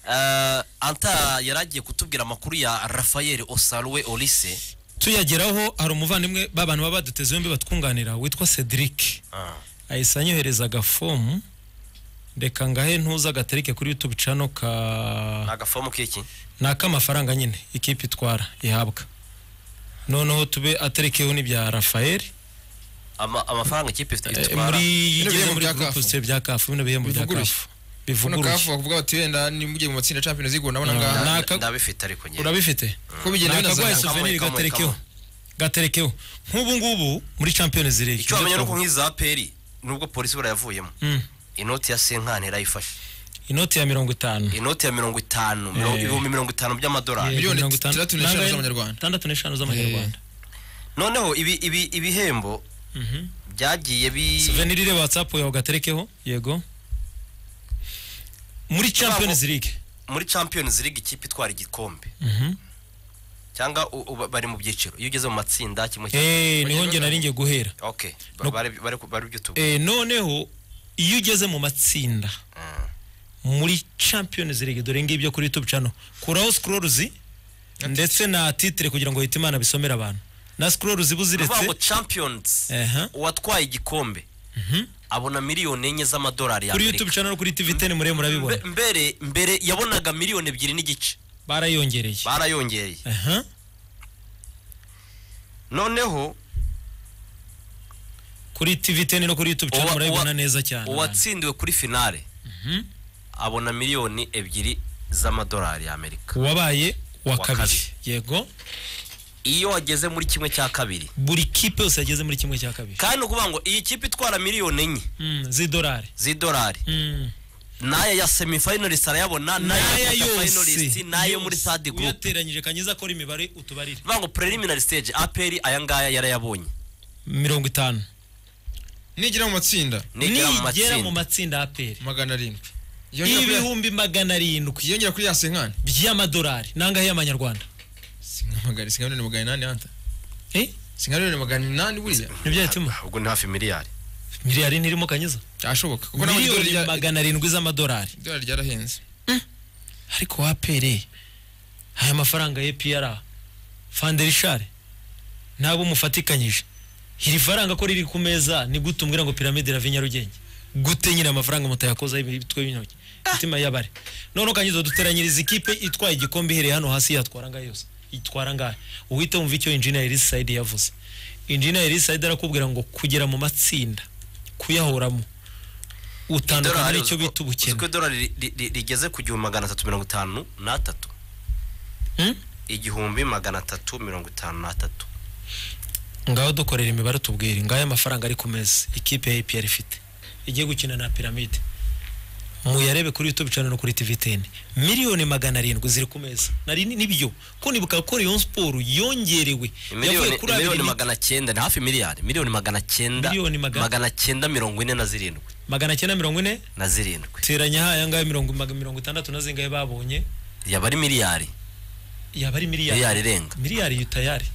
eh, anta yari agiye kutubwira amakuru ya rafael osaruwe orise tuyageraho hari umuvandimwe b'abantu baba baduteze yombi batwunganira witwa cedric ahise anyohereza agafomu reka ngahe ntuza agatereke kuri youtube cano ka ni agafomu k'iki ni ak'amafaranga nyine ikipe itwara ihabwa noneho tube aterekeho n'ibya rafael Ama- amafaranga ikipe ifite- Eh, itwara muri igeze Bino bihembo muri bya groupe CAF. se bya kafu bino bihembo bya Bivuguruye. kafu hano kafu bivuguruye bavuga bati wenda nimujye mu matsinda ya champions league ubona No, ngaha no. Nda- naka- ndabifite ariko njye urabifite ko bigenda nakaguhaye binazana kamwe, souvenir kamwe, gaterekeho gaterekeho nk'ubu ngubu muri champions league icyo wamenya nuko nk'iza peri nubwo polisi burayavuyemo Mm. inoti ya senkani yarayifashe inoti ya mirongo itanu inoti ya mirongo itanu mirongo- Eh. ibihumbi mirongo itanu by'amadolari Yeah. miliyoni mirongo itanu- itandatu n'eshanu nangahe? z'amanyarwanda. itandatu n'eshanu z'amanyarwanda noneho ibi- ibi- ibihembo byagiye bi souvenir ireba whatsapp yawe gaterekeho yego muri champions league muri champions league ikipe itwara igikombe Mhm. cyangwa u- u- bari mu byiciro iyo ugeze mu matsinda kimwe cya Eh, niho nge nari ngiye guhera okay ba- No. bari bari bari byo tuvuga Eh, noneho iyo ugeze mu matsinda muri champions league dore ngibyo kuri youtube channel kuraho scrolls ndetse na titre kugira ngo hitimana bisomere abantu na scrolls bivuga ngo buziretse champions Aha. uwatwaye igikombe abona miliyoni enye z'amadolari ya kuri amerika youtube channel kuri tv 10 murebe murabibona Mbe- mbere mbere yabonaga miliyoni ebyiri n'igice barayongereye barayongereye aha noneho kuri tv 10 no kuri youtube channel uwa- murabibona uwa- neza cyane abantu. uwatsindiwe kuri finale abona miliyoni ebyiri z'amadolari ya amerika uwabaye wa Uwa kabiri. kabiri yego iyo wageze muri kimwe cya kabiri buri kipe yose yageze muri kimwe cya kabiri kandi ni ukuvuga ngo iyi kipe itwara miliyoni enye Mm, z'idolari z'idolari Mm. n'aya ya semifinalist arayabona n'aya n'aya ya finalist yose n'ayo muri sadi group uyateranyije kanyiza akora imibare utubarire bivuga ngo preliminary stage aperi aya ngaya yarayabonye mirongo itanu nigera mu matsinda nigera mu nigera matsinda mu matsinda aperi magana arindwi Yongera kuri ya- ibihumbi magana arindwi yongera kuri ya senkani by'amadolari nangahe y'amanyarwanda sinkana sinkana ni magana inani hanta Eh? sinkana ni magana inani buriya nibyo yatuma ubwo ni hafi miliyari miliyari ntirimo kanyiza ashoboka kuko naho idolari miliyoni rya- magana arindwi z'amadolari idolari ryarahenze ariko wapere aya mafaranga ya piyara fanderishare nabo mufatikanyije iri faranga ko riri ku meza ni gute umbwira ngo piramide irava i nyarugenge gute nyine amafaranga mutayakozaho ibitwe b'intoki imitima y'abare noneho kanyiza duteranyiriza ikipe itwaye igikombe ihereye hano hasi yatwara ngaho yose itwara ngaho uhite wumva icyo injiniya elisayidi yavuze injiniya elisayidi arakubwira ngo kugera mu matsinda kuyahoramo utandukana n'icyo bita ubukene uko idolari ri- ri- ri- rigeze ku gihumbi magana atatu mirongo itanu n'atatu Hmm? igihumbi magana atatu mirongo itanu n'atatu ngaho dukorera imibare tubwire ngaho amafaranga ari ku meza ikipe ya APR ifite igiye gukina na piramide muyarebe kuri youtube channel no kuri tv 10 miliyoni magana arindwi ziri ku meza nari ni- nibyo ko nibuka ko Rayon Sport yongerewe miliyoni abiri miliyoni ni- magana cyenda ni hafi miliyari miliyoni magana cyenda Miliyoni magana- magana cyenda mirongo ine na zirindwi magana cyenda mirongo ine na zirindwi teranya haya ngahe mirongo mag- mirongo itandatu na zingahe babonye yaba ari miliyari yaba ari miliyari miliyari irenga miliyari yo tayari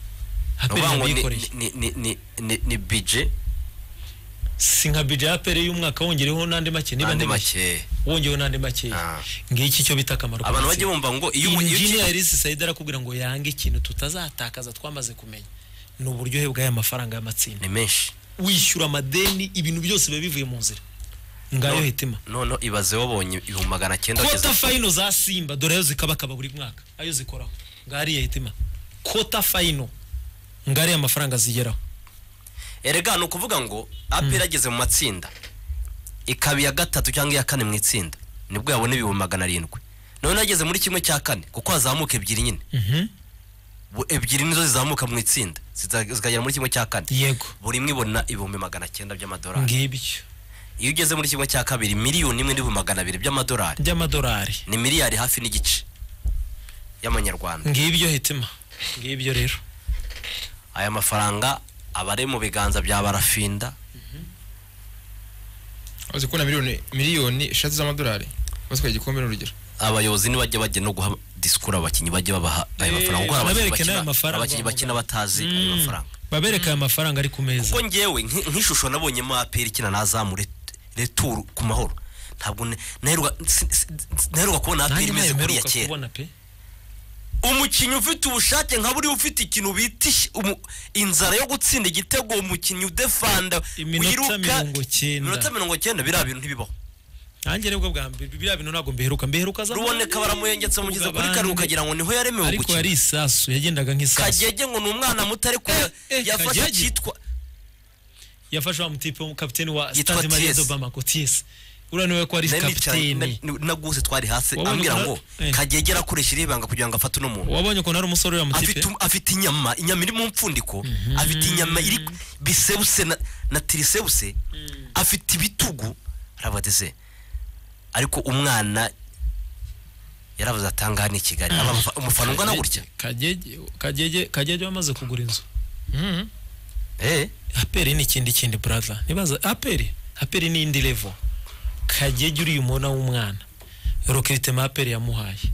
ni haperi ukuvuga ngo ni- yabikoreye ni- ni- ni- ni- ni bije si nka budget ya apere y'umwaka wongereho n'andi make niba n'andi andi make makeya wongereho n'andi make Ah. ngiki icyo bita akamaro ku abantu bajya matsinda. bumva ngo iyo umu- iyo injiniya ikipe- elise sayidi arakubwira ngo yange ikintu tutazatakaza twamaze kumenya ni uburyohe bw'aya mafaranga y'amatsinda ni menshi wishyura amadeni ibintu byose biba bivuye mu nzira ngayo No- hitima noneho ibaze wabonye ibihumbi magana cyenda kota wageze- fayino za simba dore ayo zikabakaba buri mwaka ayo zikoraho ngariya hitima kota fayino ngariya amafaranga zigeraho erega ni ukuvuga ngo aperi ageze mu matsinda ikaba iya gatatu cyangwa iya kane mu itsinda nibwo yabona ibihumbi magana arindwi noneho ageze muri kimwe cya kane kuko hazamuka ebyiri nyine Bu- ebyiri nizo zizamuka mu itsinda ziza- zikagera muri kimwe cya kane yego buri imwe ibona ibihumbi magana cyenda by'amadolari ngibyo iyo ugeze muri kimwe cya kabiri miliyoni imwe n'ibihumbi magana abiri by'amadolari by'amadolari ni miliyari hafi n'igice y'amanyarwanda ngibyo hitima ngibyo rero aya mafaranga aba ari mu biganza bya barafinda uzi kubona miliyoni miliyoni eshatu z'amadolari batwaye igikombe n'urugero abayobozi ntibajya bajya no guha disikuru abakinnyi bajya babaha ayo Eh, mafaranga kuko hari abakinnyi bakina- babereke n'ayo mafaranga abakinnyi bakina bamugana. batazi ayo Mm. mafaranga babereka aya mafaranga ari ku meza kuko ngewe nk- nk'ishusho nabonyemo aperi ikina na azamure returu ku mahoro ntabwo ne- naheruka si- si- naheruka kubona aperi imeze kuriya mperuka kera kubona pe umukinnyi ufite ubushake nka buriya ufite ikintu bita ish- umu- inzara yo gutsinda igitego uwo mukinnyi udefanda iminota iminota mirongo icyenda mirongo icyenda biriya bintu ntibibaho nanjye nibwo bwa mbere biriya bintu ntabwo mbiheruka mbiheruka za ruboneka baramuyengetse mugeze kuri Abantu- karindwi ukagira ngo niho yaremewe ariko gukina yari isasu yagendaga nk'isasu kagege ngo ni umwana muto ariko Eh, eh, yafashe Kagege. akitwa yafashe wa mutipe w'umukapiteni wa Yitwa stade marie Thies. dobama ngo tiyesi uriya niwe ko ari Nari nicaye- kapiteni na- na- na guhuse twari hasi Wabonye ambwira ngo umuntu- eh. kagege arakoresha iri banga kugira ngo afate uno muntu wabonye ukuntu ari umusore uriya mutipe afite um- afite inyama inyama iri mu mpfundiko afite inyama iri bisebuse na, na tirisebuse afite ibitugu arabadeze ariko umwana yaravuze atanga hano i kigali Aba- umufana ungana gutya kagege kagege kagege wamaze kugura inzu Mhm. eh aperi ni ikindi kindi brother nibaza aperi aperi ni indi level kagege uriya umubona w'umwana roketema aperi yamuhaye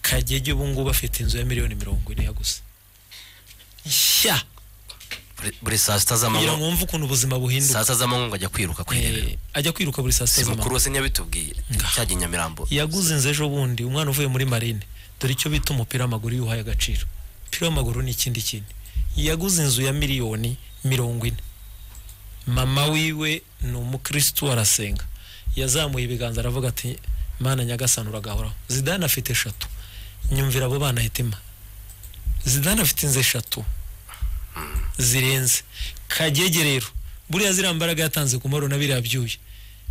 kagege ubu ngubu afite inzu ya miliyoni mirongo ine ya gusa nshya buri- buri saa sita kugira z'amanywa ngo wumve ukuntu ubuzima saa buhinduka sita z'amanywa ngo ajya kwiruka kwirebera Eh, ajya kwiruka buri saa sita si mukuru z'amanywa wese ntiyabitubwiye Ngaho. cyagiye nyamirambo yaguze inzu ejo bundi umwana uvuye muri marine dore icyo bita umupira w'amaguru iyo uhaye agaciro umupira w'amaguru ni ikindi kintu yaguze inzu ya miliyoni mirongo ine mama wiwe ni umukirisitu arasenga yazamuye ibiganza aravuga ati mana nyagasani uragahoraho zidane afite eshatu nyumvira abo bana hitima zidane afite inzu eshatu zirenze kagege rero buriya ziriya mbaraga yatanze ku maro na biriya byuya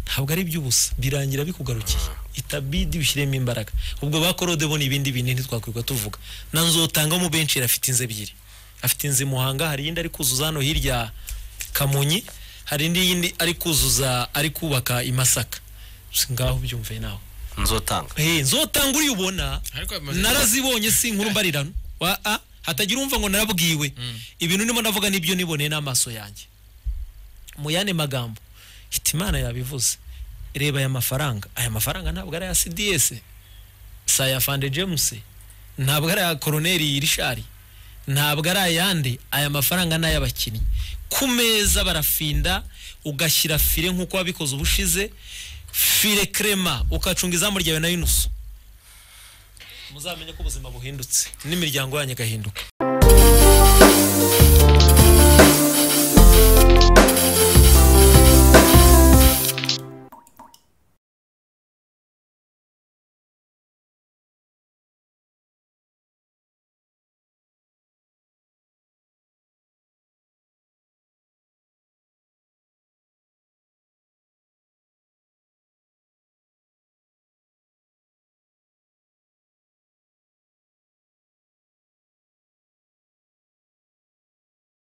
ntabwo ari iby'ubusa birangira bikugarukiye itabidi ushyiremo imbaraga ubwo bakorode bo ni ibindi bintu ntitwakwirirwa tuvuga na nzotangamo benshi afite inzu ebyiri afite inzu i muhanga hari iyindi ari kuzuza hano hirya kamonyi hari indi yindi ari kuzuza ari kubaka i masaka Si ngaho byumve nawe nzotanga hey, nzotanga uriyubona ariko bimaze- narazibonye si inkuru mbarirano wa a hatagira umva ngo narabwiwe ibintu ndimo ndavuga nibyo niboneye n'amaso yanjye mu yandi magambo hita imana yabivuze reba aya mafaranga aya mafaranga ntabwo ari aya cds si aya fande james ntabwo ari aya koroneri rishari ntabwo ari ayandi aya mafaranga ni ay'abakinnyi ku meza barafinda ugashyira fire nk'uko wabikoze ubushize fire krema ukacunga izamu ryawe na yunusu muzamenye ko ubuzima buhindutse n'imiryango yanyu igahinduka